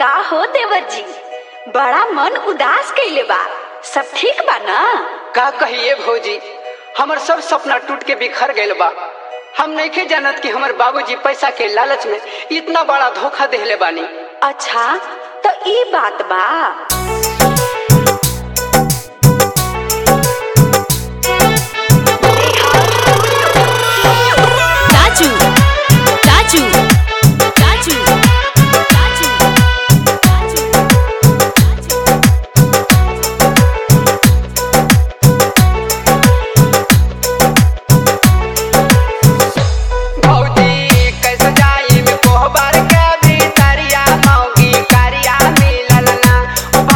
का हो देवर जी बड़ा मन उदास कइले बा सब ठीक बा ना का कहिए भौजी हमर सब सपना टूट के बिखर गइल बा हम नइखे जानत कि हमर बाबूजी पैसा के लालच में इतना बड़ा धोखा देहले बानी अच्छा तो ई बात बा Taju, Taju, Taju, Taju, भौजी कैसे जाई में कोहबर के भीतरिया मौगी करिया मिलल ना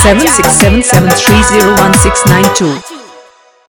seven six seven seven three zero one six nine two.